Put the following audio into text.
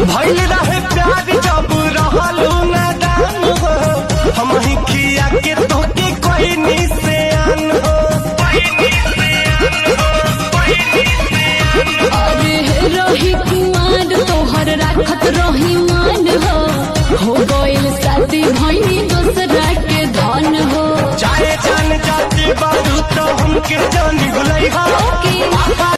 भइल रहे प्यार जब रहलू नादान हो हम ही खिया के तोके कोई निशान हो अरे रही कुमार तोहर राखत रही मान हो हो गइल शादी भइनी दोसरा के धन हो चाहे जान जाती बारू तो हमके जान भुलई हो ओके